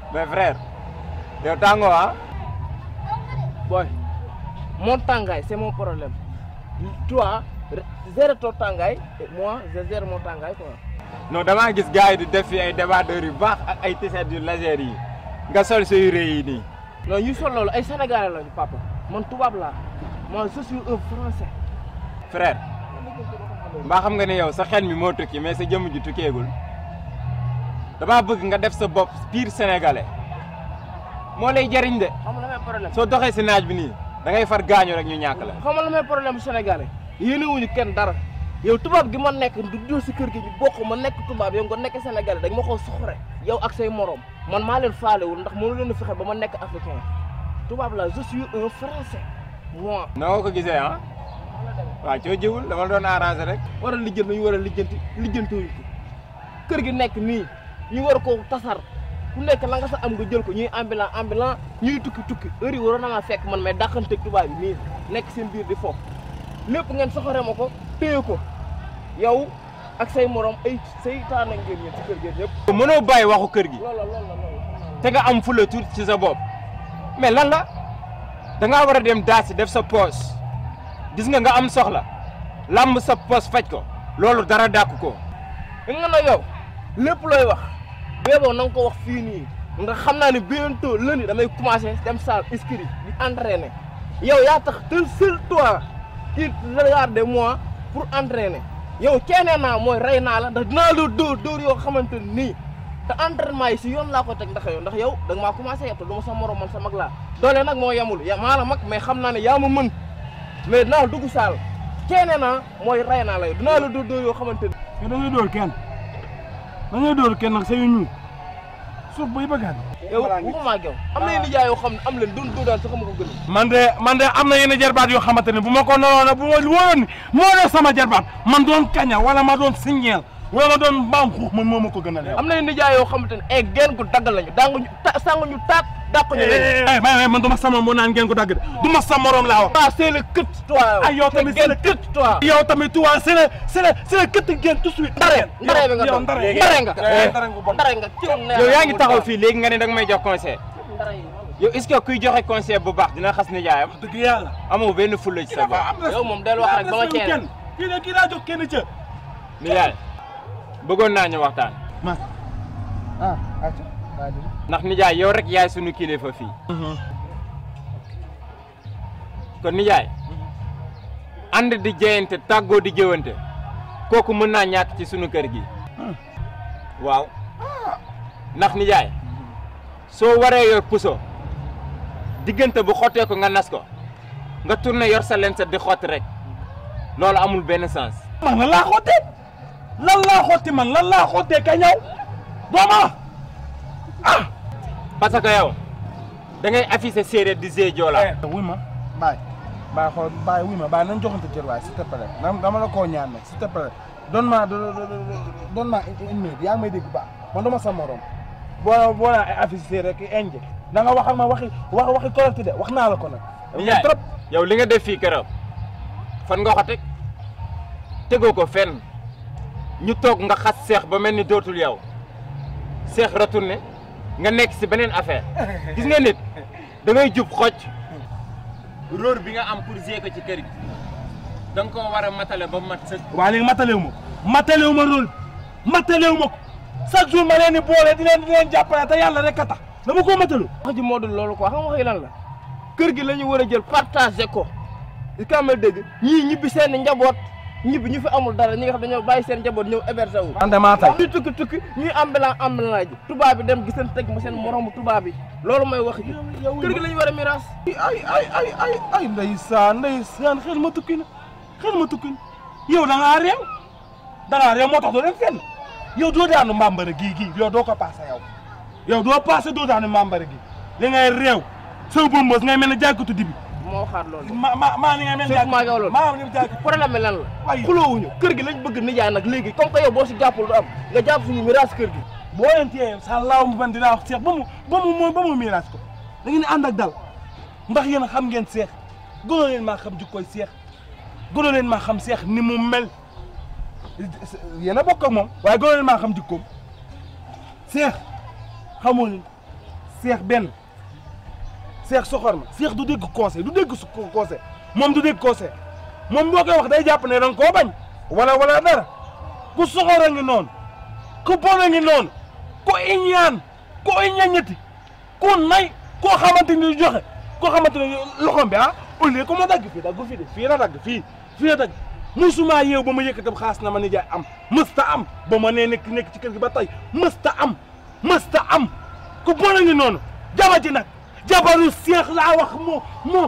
mais frère yow tàngoo ah boy mon tàngaay c'est mon problème toi gère ton tàngaay et moi je gère mon tàngaay quoi non damaa gis gars yi di def fi ay débardeurs yu baax ak ay t-shirt yu légers yi nga sol sa yére yi nii non ñu sol loolu ay sénégalais lañu papa man tubaab laa moi je suis un français frère mbaa xam nga ne yow sa xel mi moo tukki mais sa jëmm ji tukkeegul damaa bëgg nga def sa bopp pire sénégalais moo lay jariñ de xam nga la may problème soo doxee si naaj bi nii da ngay far gaañu rek ñu ñàkk la xam nga la may problème sénégalais yéene wuñu kenn dara yow tubaab gi ma nekk du dul si kër gi ñu bokk ma nekk tubaab yow nga nekk sénégalais dañ ma ko soxore yow ak say morom man maa leen faalewul ndax mënu leen a fexe ba ma nekk africain tubaab la je suis un français moi noo ko gisee ah waaw coo jiwul dama la doon arrangé rek war a lijjanti ñu war a lijjanti lijjantiwuñ ko kër gi nekk nii ñu war ko tasar ku nekk la nga sa am nga jël ko ñuy ambulant ambulant ñuy tukki tukki heure yi waroon na maa fekk man may dàqanteeg tubaab yi nii nekk seen biir di foofu lépp ngeen soxore ma ko téye ko yow ak say morom ay saytaane ngeen ñeen ci kër gi ñëpp mënoo bàyyi waxu kër gi loolu la loolu la loolu la te nga am fula tuuti ci sa bopp mais lan la da ngaa war a dem daasi def sa poos gis nga nga am soxla làmb sa poos faj ko loolu dara dàkk ko nga na yow lépp looy wax béeboo na nga ko wax fii nii ndax xam naa ne bientôt lundi damay commencé dem salle inscrit di entraîner yow yaa tax te seul toi qui regarde moi pour entraîner yow ceenee naa mooy rey naa la ndax dinaa la dóor dóor yoo xamante nii te entraînement yi si yoon laa ko teg ndax yow ndax yow da nga maa commencé yeb te du ma sa morom man sa mag laa doole nag moo yemul ya maa la mag mais xam naa ne yaa ma mën mais dinaa la dugg saal ceenee naa mooy rey naa la yow dinaa la dóor dóor yoo xamante ni yow da ngay dóor kenn da ngay dóor kenn nag sa yu ñuul suuf bay bëggaat. yow waxuma ak yow am na nijaay yoo xam ne am leen doon doo daan sax ma ko gën man de man de am na yenn jarbaat yoo xamante ne bu ma ko naroon bu ma wóoroon ni moo def sama jarbaat man doon kaña wala ma doon signeel wala ma doon mbaam xuux man moo ma ko gën a leew. am na nijaay yoo xamante ne ay genn gu dagg lañu danguñu ta sanguñu taat dàquñu leen eh may man du ma sama moo naan ngeen ko dagg de du ma sa morom laa wax. toi c'est le kët toi ay yow tamit c'est le kët toi yow tamit tu vois c'est le c'est le c'est le këtt ngeen tout de suite. ndare ndare bi nga yow doon ndare ndare nga eh, ndare nga bon. ndare nga ci yow yaa ngi taxaw fii léegi nga ne da nga may jox conseil ndare yi yow est-ce que kuy joxe conseil bu baax dina xas nijaayam dëgg yàlla. amoo benn fulla ci sa bopp yow moom del wax rek ba ma ceene kenn kii de kii daa jox kenn ca. nijaay bëggoon naa ñu waxtaan ma ah ati daa di. ndax nijaay yow rek yaay sunu kilifa fii kon nijaay ànd di jeyante tàggoo di jëwante kooku mën naa ñàkk ci sunu kër gi waaw ndax nijaay soo waree yor puso diggante bu xottee ko nga nas ko nga tourné yor sa leen set di xotti rek loolu amul benn sens man lan laa xottee lan laa xotti man lan laa xottee ka ñëw dooma ah. parce que yow da ngay affiché séeréer di zee joola wuy ma baay baay xool baay wuy ma baay nañ joxante cër waay s'il te plaît dama dama la koo ñaan nag s'il te plaît donne ma donne ma une minute yaa ngi may dégg baax man dama sa morom boo boo naa ay affiché rek inje da nga wax ak ma waxi wax waxi correct de wax naa la ko nag nijaay trop yow li nga def fii këram fan nga ko teg tegoo ko fenn ñu toog nga xas seex ba mel ni dootul yow seex retourné nga nekk si beneen affaire gis nga nit da ngay jub xocc rôle bi nga am pour gérer ko ci kër gi da nga koo war a matale ba mat sa waa léegi matalewu ma ko matalewu ma rôle matalewu ma ko chaque jour ma leen di boole di leen di leen jàppale te yàlla rek a tax dama koo matalu wax ji moo dul loolu quoi xam nga waxi lan la kër gi la ñu war a jël partagé ko i ka ma dégg ñii ñibbi seen njaboot ñibbi ñu fi amul dara ñi nga xam dañoo bàyyi seen njaboot ñëw hébergé wu man de maa tay ñuy tukki tukki ñuy ambulant ambulant ji tubaab bi dem giseen teg ma seen moromu tubaab bi loolu mooy wax ji kër gi la ñu war a miraas ay ay ay ay ay ndeysaan ndeysaan xel ma tukki na xel ma tukki na yow da ngaa réew da ngaa réew moo tax doo dem fenn yow doo daanu mbambara gii gii yow doo ko passé yow yow doo passé doo daanu mbambara gii li ngay réew soo bëmbës ngay mel ne jàkkatu dibi moo waxaat loolu ma ma maa ni ngay mel ne Seydou maa ngi loolu maa ni jàkk problème bi lan la Ay. xuloowuñu kër gi lañ bëgg nijaay nag léegi comme que yow boo si jàppul du am nga jàpp suñu miraas kër gi boo leen téye sa laaw mu ban dinaa wax seex ba mu ba mu mooy ba mu miiraas ko da ngeen di ànd ak dal ndax yéen a xam ngeen seex gënoo leen maa xam jikkoy seex gënoo leen maa xam seex ni mu mel yéen a bokk ak moom waaye gënoo leen maa xam jikkoom seex xamoo leen seex benn seex soxor ma seex du dégg conseil du dégg su conseil moom du dégg conseil moom boo koy wax day jàpp ne danga koo bañ wala wala dara ku soxor a ngi noonu ku bon a ngi noonu ku iñaan ku iñañati ku nay koo xamante ni joxe koo xamante ne loxom bi ah au lieu que ma dagg fii dagg fii de fii la dagg fii fii la dagg musuma yeew ba ma yëkkatam xaas na ma ni jaay am mësta am ba ma nee nekk nekk ci kër gi ba tey mësta am mësta am ku bon a ngi noonu jaba ji nag jabaru seex laa wax moom moom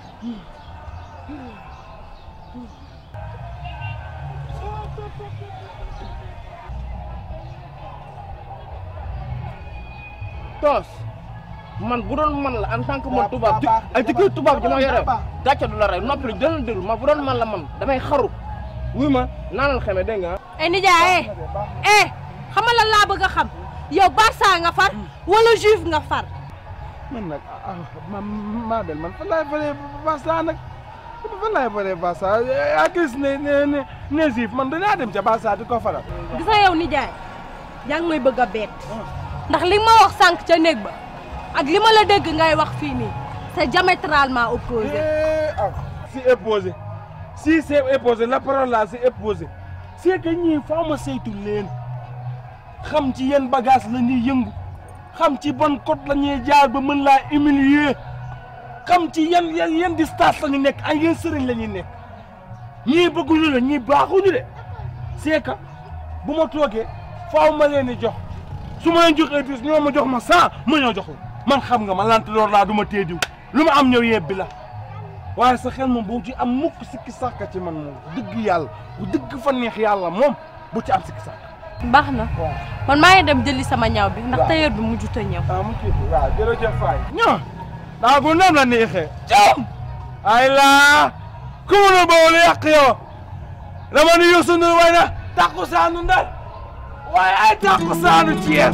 toos man bu doon man la en tant que man Baax, tubaab ji baax, ay jikko tubaab ji ma yore baax. gàcce du la rey noppi la jëlal déglu ma bu doon man la man damay xaru wuy ma naanal xeme dégg nga ay nijaay eh xam nga lan laa bëgg a xam yow Barça nga far wala Juve nga far man nag ah ma maa bel man fan laay faree Barça nag fan laay faree Barça yaa gis ne ne ne ne Juve man danaa dem ca Barça di ko faral. gis nga yow nijaay yaa ngi may bëgg a bett ndax li ma wax sànq ca néeg ba ak li ma la dégg ngay wax fii nii c'est diamétralement opposé Eh, ah si opposé si c'est opposé la parole là c'est opposé c'est que ñii faa ma saytu leen xam ci yenn bagage la ñuy yëngu xam ci ban code la ñuy jaar ba mën laa humilier xam ci yan yan yan distance la ñu nekk ay yenn sëriñ la ñuy nekk ñii bëgguñu la ñii baaxuñu de c'est que bu ma toogee faaw ma leen di jox su ma leen joxee dix ñoo ma jox ma cent ma ñoo jox la man xam nga ma lant loor laa du ma tee diw lu ma am ñëw yebbi la waaye sa xel moom bu ci am mukk sikki sàkka ci man moom dëgg yàlla bu dëgg fa neex yàlla moom bu ci am sikki sàkka baax na man maa ngi dem jëli sama ñaw bi ndax tailleur bi mujjut a ñëw ah mu kii waaw jërëjëf Faye ñoo daa ko nam la neexee jam ay laa ku mu ne bawol yàq yow dama ni Youssou Ndour way na takku saanu Ndar waaye ay takku saanu Thiès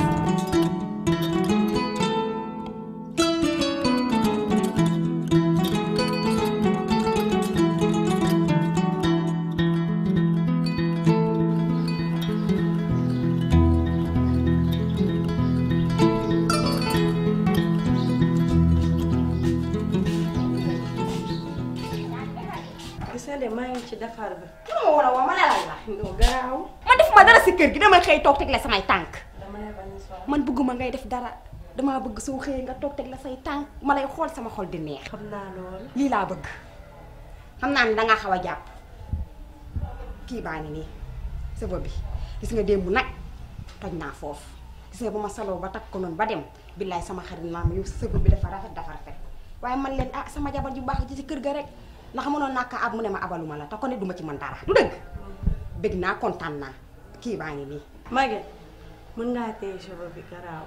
gis nga de maa ngi ci defar bi ma war a woo ma lalal la doo gaaw man defuma dara si kër gi damay xëy toog teg la samay tànk dama lay bañ a sonn man bëgguma ngay def dara damaa bëgg soo xëyee nga toog teg la say tànk ma lay xool sama xol di neex xam naa loolu lii laa bëgg xam naa ne dangaa xaw a jàpp kii baa ngi nii sëba bi gis nga démb nag toj naa foofu gis nga bu ma saloo ba takk ko noonu ba dem billaay sama xarit naa ma yow sëba bi dafa rafet dafa rafet waaye man leen ah sama jabar ju baax ji ci kër ga rek ndax mënoon naa ko ab mu ne ma abaluma la te ko ne duma ci mën dara du dëgg bëgg naa kontaan naa kii baa ngi nii Maguette mën ngaa téye cheveux bi garaaw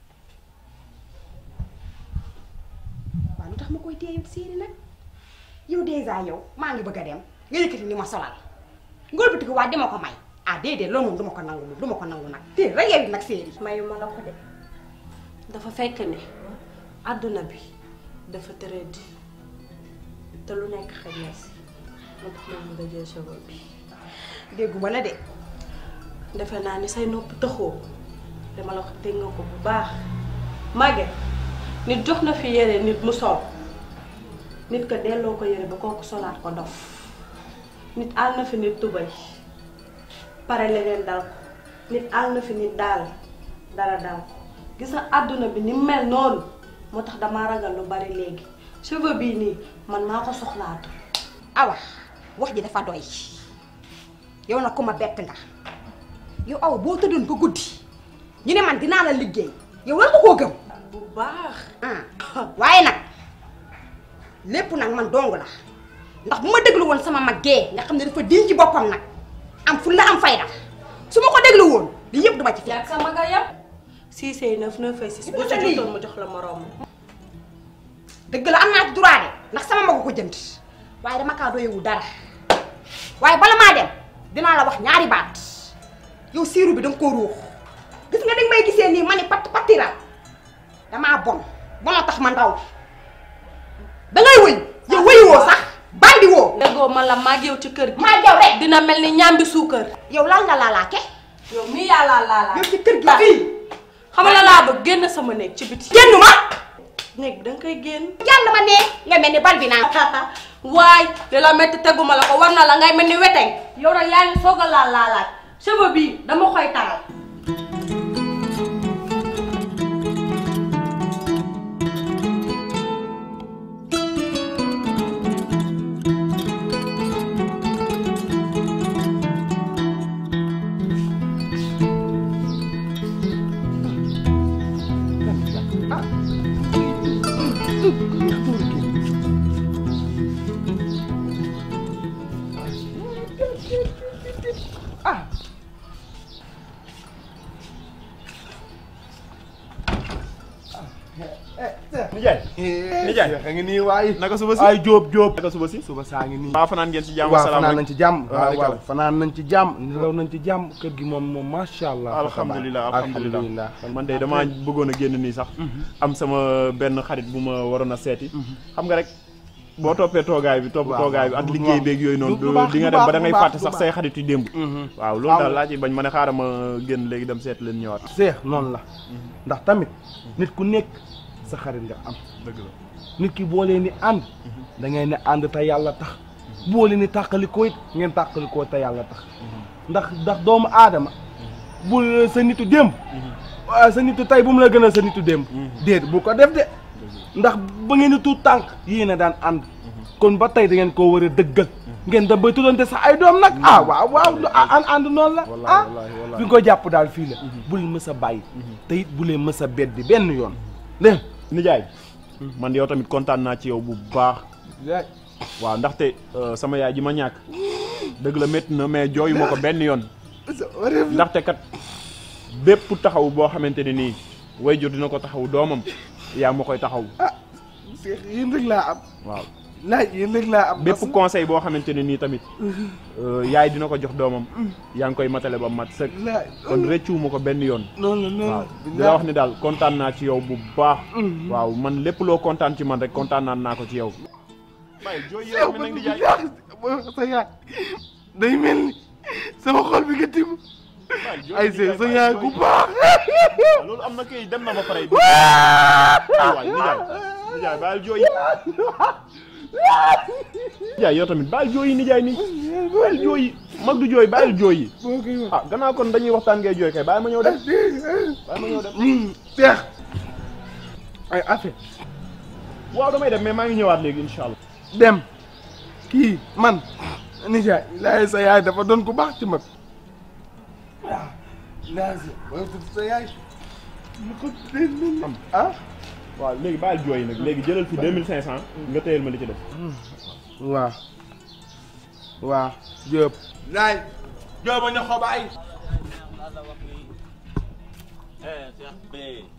waaw lu tax ma koy téye yow séeri nag yow dèjà yow maa ngi bëgg a dem nga yëkkati ni ma solal ngóor bi ko waa dama ko may ah déedéet loolu moom duma ko nangu duma ko nangu nag téye rek yow it nag séeri mayu ma la ko de dafa fekk ne àdduna bi dafa tëradi te lu nekk xëj na si moo tax ma bëgg a jël cheveux bi dégguma la de defe naa ni say nopp tëxoo dama la ko dégg nga ko bu baax Maguette nit jox na fi yére nit mu sol nit ko delloo ko yére ba kooku solaat ko dof nit àll na fi nit tubay pare leneen dal ko nit àll na fi nit daal dara dal ko gis nga àdduna bi ni mel noonu moo tax damaa ragal lu bari léegi cheveux bii nii man maa ko soxlaatu awa wax ji dafa doy yow nag ku ma bett nga yow awa boo tëddoon ba guddi ñu ne man dinaa la liggéey yow war nga koo gëm bu baax ah waaye nag lépp nag man dong la ndax bu ma déglu woon sama mag gee nga xam ne dafa diñ ci boppam nag am fu la am fayda su ma ko déglu woon lii yëpp duma ci fekk yaag sama nga yam six et neuf neuf et six boo ci Lii. jotoon ma jox la moroom dëgg la am naa ci droit de ndax sama magu ko jënd waaye dama kaa doyewul dara waaye bala maa dem dinaa la wax ñaari baat yow siiru bi danga koo ruux gis nga danga may gisee nii ma ni pat patiral damaa bon bonoo tax ma ndaw dangay wëy yow wëyuwoo sax bandi woo déggoo ma la maag yow ci kër gi maa jaw rek dina mel ni ñambi suukar yow lan nga laalaake yow mii yàlla laalaa yow ci kër gi fii xam nga la laa bëgg génn sama néeg ci biti génn ma néeg bi da nga koy génn jàll ma nee nga mel ni bal bi naan waay li la métti teguma la ko war na la ngay mel ni weteñ yow nag yaa ngi soog a laal laalaat cheveux bii dama koy taral nijaay nijaay a ngi nii waay naka suba si ay jóob jóob naka suba si suba saa ngi nii maa fanaan ngeen ci jàmm waaw salaam fanaan nañ ci jàmm waaw Waaleykum. waaw fanaan nañ ci jàmm nelaw nañ ci jàmm kër gi moom moom macha allah alhamdulilah alhamdulilah man de damaa bëggoon a génn nii sax am sama benn xarit bu ma waroon a seeti xam nga rek boo toppee toogaay bi topp Waaw, toogaay bi waaw, ak du- liggéey waaw. beeg yooyu noonu Du- du baax, di nga du dem ba baax, da ngay du baax, fàtte du sax baax. say xarit yu démb waaw loolu Xam daal nga- laa ci bañ ma ne xaaral ma génn léegi dem seet leen ñëwaat seex noonu la ndax tamit nit ku nekk sa xarit nga am dëgg la nit ki boo leen ni ànd da ngay ne ànd te yàlla tax boo leen ni tàqalikoo it ngeen tàqalikoo te yàlla tax ndax ndax doomu aadama bu sa nitu démb ah, sa nitu tey bu mu la gën a sa nitu démb déet bu ko def de ndax ba ngeen di tuut tànk yéen a daan ànd kon ba tey da ngeen koo war a dëggal ngeen dem ba tuddante sax ay doom nag ah waaw waaw ah ànd ànd noonu la Wallaahi, ah wallaahi, wallaahi. fi nga ko jàpp daal fii la bu leen mës a bàyyi te it bu leen mës a beddi benn yoon dégg nijaay man yow tamit kontaan naa ci yow bu baax nga waaw ndaxte euh, sama yaay ji ma ñàkk dëgg la métti na mais jooyu ma ko benn yoon ndaxte kat bépp taxaw boo xamante ne nii wayjur dina ko taxaw doomam yaa ma koy taxaw Seex yéen rek laa am waaw laaj yéen rek laa am bépp conseil boo xamante ne nii tamit euh, yaay dina ko jox doomam yaa ngi koy matale ba mat sëkk laaj kon rëccuwu ma ko benn yoon noonu la noonu waaw la di la wax ni daal kontaan naa ci yow bu baax waaw man lépp loo kontaan ci man rek kontaan naan naa ko ci yow bàyyi jooy yow mi nag di jaay sa yaay day mel ni sama xol bi nga tim ay see sa yaay ku baax loolu am na kay dem na ba pare waay nijaay nijaay baal jooy nijaay yow tamit baal jooy yi nijaay nii baal jooy yi mag du jooy baal jooy yi boo koy wax ah gannaaw kon dañuy waxtaan ngay jooy kay bàyyi ma ñëw dem bàyyi ma ñëw dem seex ay affaire waaw damay dem mais maa ngi ñëwaat léegi incha allah dem kii man nijaay laay sa yaay dafa doon ku baax ci mag waaw laay sa sa yaay mu ko dee am ah waaw léegi baal jooy yi nag léegi jëlal fi deux mille cinq cent nga téyel ma li ci def waaw waaw Diop laay Diop a ñu xobaay eh Cheikh B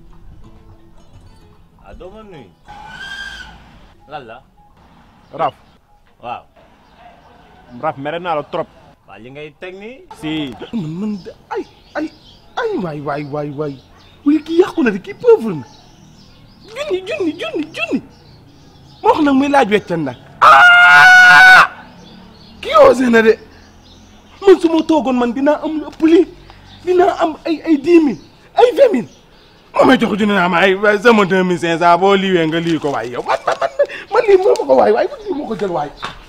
ah doo ma nuyu lan la Raf waaw Raf mere naa la trop waa li ngay teg nii si man man de ay ay ay waay waay waay waay wuy kii yàqu na de kii pauvre na junni junni junni junni ma wax nag muy laaj weccan nag ah kii osé na de man su ma toogoon man dinaa am lu ëpp lii dinaa am ay ay dix mille ay vingt mille moo may jox junni naa ma ay waay sama deux mille cinq cent boo liiwee nga lii ko waay yow man man man man lii moo ma ko waay waay man lii moo ko jël waay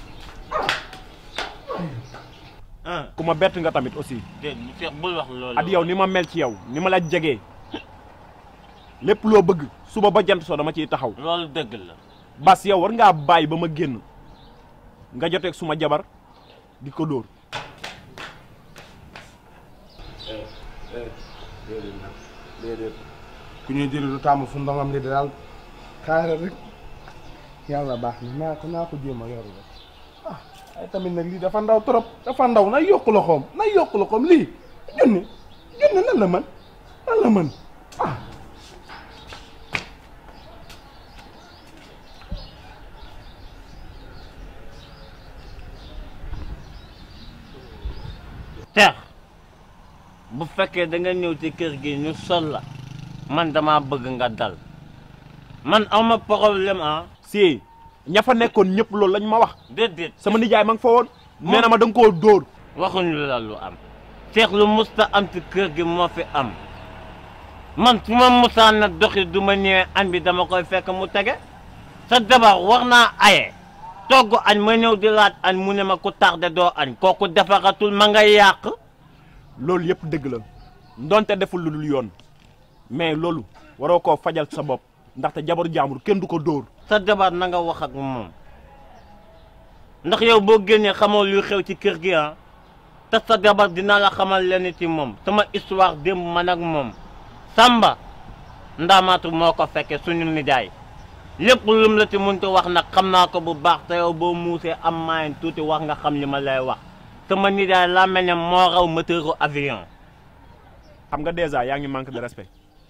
ah ku ma bett nga tamit aussi déet Cheikh bul wax loolu at yow ni ma mel ci yow ni ma la jegee lépp loo bëgg suba ba jant soo dama ciy taxaw loolu dëgg la bas yow war ngaa bàyyi ba ma génn nga joteeg suma jabar di ko dóor déedéet ku ñuy jëli du tàmm fu ndongam li daal xaaral rek yàlla baax na naa ko naa ko jéem a yor rek ah ay tamit nag lii dafa ndaw trop dafa ndaw na yokk loxoom na yokk loxoom lii junni junni lan la mën lan la mën ah Cheikh bu fekkee da nga ñëw ci kër gi ñu sol la man dama bëgg nga dal man awma problème ah si ña fa nekkoon ñëpp loolu lañ ma wax déedéet sama nijaay ma nga fa woon nee na ma da nga koo dóor waxuñu la lu am Cheikh lu musta am ci kër gi moo fi am man su ma musaan na doxi du ma ñëwee añ bi dama koy fekk mu tege sa jabar war naa aye togg añ ma ñëw di laaj añ mu ne ma ku tardé doo añ kooku defaratul ma nga yàq loolu yëpp dëgg la ndonte deful lu dul yoon mais loolu waroo koo fajal sa bopp ndaxte jabaru jaambur kenn du ko dóor sa jabar na nga wax ak moom ndax yow boo génnee xamoo luy xew ci kër gi ah te sa jabar dina la xamal leen ci moom sama histoire démb man ak moom Samba ndaamaatu moo ko fekke suñu nijaay lépp lum la ci mënti wax nag xam naa ko bu baax te yow boo muusee am maayen tuuti wax nga xam li ma lay wax sama nijaay laa mel ne moo raw moteuru avion xam nga dèjà yaa ngi manque de respect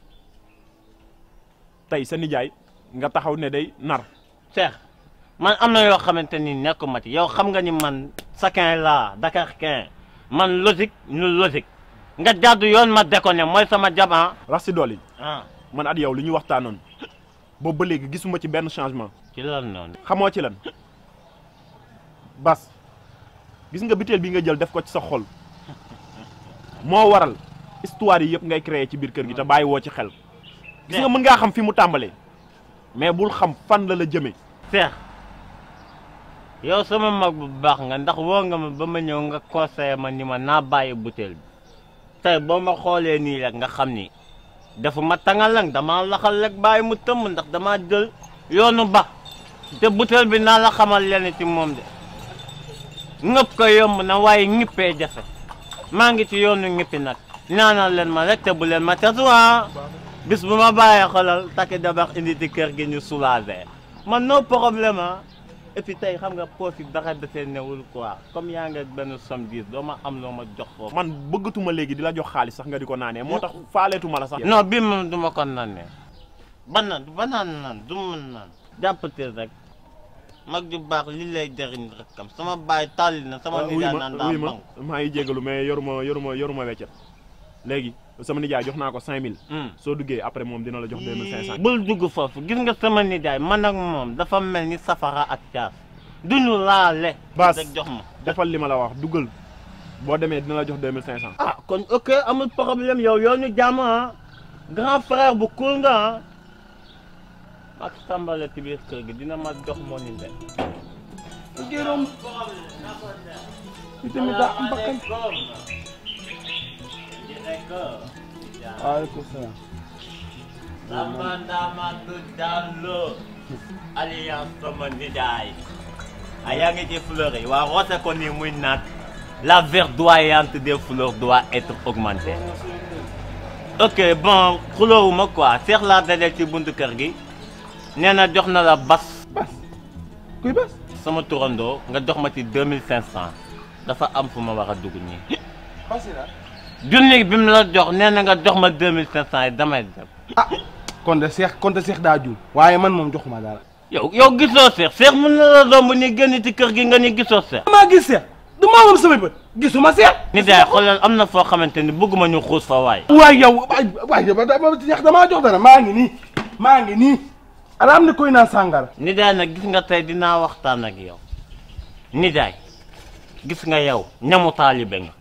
tey sa nijaay nga taxaw ne day nar Cheikh man am na yoo xamante ni nekkuma ci yow xam nga ni man sakin laa Dakar kin man logique ñu logique nga jàddu yoon ma déconné mooy sama jaban rax si dool yi ah man at yow li ñu waxtaanoon boobu ba léegi gisuma ci benn changement ci lan noonu xamoo ci lan bas gis nga biteel bi nga jël def ko ci sa xol moo waral histoire yi yëpp ngay créer ci biir kër gi te bàyyi woo ci xel gis nga mën ngaa xam fi mu tàmbalee mais bul xam fan la la jëmee Cheikh yow sama mag bu baax nga ndax woo nga ma ba ma ñëw nga conseillé ma ni ma naa bàyyi butéel bi tey boo ma xoolee nii rek nga xam ni dafa ma tangalang damaa laxal rek bàyyi mu tëmm ndax damaa jël yoonu ba te butéel bi naa la xamal leen ci moom de ngëpp ko yomb na waaye ñippee jafe maa ngi ci yoonu ñippi nag ñaanal leen ma rek te bu leen ma tesuwaa bis bu ma bàyyee xolal takki dabax indi ci kër gi ñu soulagé man no problème ah et puis tey xam nga poos yi dara dafee newul quoi comme yaa nga benn somme dix doo ma am loo ma jox foofu. man bëggatuma léegi di la jox xaalis sax nga di ko naanee moo tax faaleetuma la sax non bii moom du ma ko naanee ba naan ba naan naan du ma naan jàppateel rek mag ju baax li lay jëriñ rek kam sama baay tàlli na sama wuy nijaay ma naan daa wuy ma bank maa ngi jégalu mais yoruma yoruma yoruma weccet léegi sama nijaay jox naa ko 5000 soo duggee après moom dina la jox 2500 bul dugg foofu gis nga sama nijaay man ak moom dafa mel ni safara ak caas duñu laale Bas. rek jox ma defal li ma la wax duggal boo demee dina la jox 2500 ah kon ok amul problème yow yow ñu jàmm ah grand frère bu cool nga ah ak sambale ci biir kër gi dina ma jox moo ni de Jérôme tamit daa am bakkan waaleykum salaam Samba Ndamatu Diallo alliance sama nijaay ah yaa ngi ci fleur yi waa roose ko nii muy naat la verdoyante des fleurs doit être augmentée ok bon xuloowuma quoi seex laa dajal ci buntu kër gi nee na jox na la bas bas kuy bas sama turandoo nga jox ma ci deux mille cinq cent dafa am fu ma war a dugg nii basi la junni bi mu la jox nee na nga jox ma deux mille cinq cent yi damay dem ah kon de seex kon de seex daa juum waaye man moom joxuma dara yow yow gisoo seex seex mun na la romb ni génn ci kër gi nga ni gisoo seex maa gis seex du maa moom samay bët gisuma seex nit yaay xoolal am na foo xamante ni bëgguma ñu xuus fa waay waay yow waay waay yow dama seex damaa jox dara maa ngi nii maa ngi nii ala am na koy naan sàngara nit yaay nag gis nga tey dinaa waxtaan ak yow nit yaay gis nga yow ñamu taalibe nga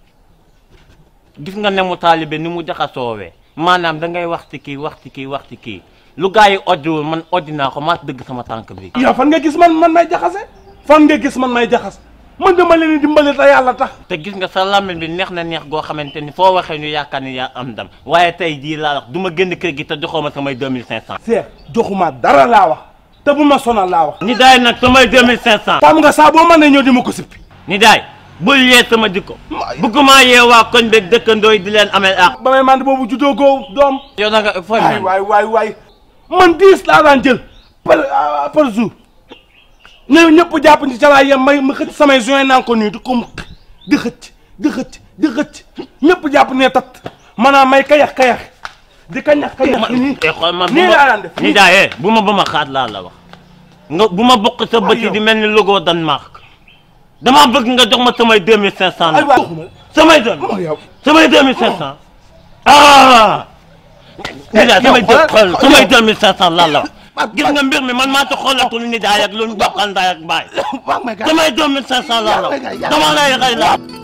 gis nga ñamu taalibe ni mu jaxasoowee maanaam da ngay wax ci kii wax ci kii wax ci kii lu gaa yi oddiwul man oddi naa ko maa dëgg sama tànk bi yow fan nga gis man man may jaxase fan nga gis man may jaxas man dama leen di dimbali te yàlla tax te gis nga sa làmmiñ bi neex na neex goo xamante ni foo waxee ñu yaakaar ni yaa am ndam waaye tey jii laa wax du ma génn kër gi te joxoo ma samay 2500. seex joxuma dara laa wax te bu ma sonal laa wax ni daay nag samay 2500. xam nga saa boo mënee ñëw di ma ko sippi ni daay bul yee sama jikko bëgguma yee waa koñ beeg dëkkandoo yi di leen amee ak ba may mandi boobu juddoo goo doom yow na nga fooy waay waay waay waay man dix laa daan jël par ah, par jour ñëw ñëpp jàpp ci ca laay yem may ma xëcc samay joint naan ko nii di ko di xëcc di xëcc di xëcc ñëpp jàpp ne tat maanaam may kayax kayax di kañax kayax nii xool ma bu nii laa ma daan def ni daay eh bu ma ba ma xaat laa la wax nga bu ma bokk sa bët yi di mel ni logo Danemark damaa bëgg nga jox ma samay 2500 ay nag waay waxuma samay deux la yow samay 2500 ah ni daay samay yow xoolal- samay 2500 laa la wax gis nga mbir mi man maa ci xoolatul ni daay ak lu ñu bokkal ndaay ak baay wax ma gars samay 2500 laa la wax dama lay rey laa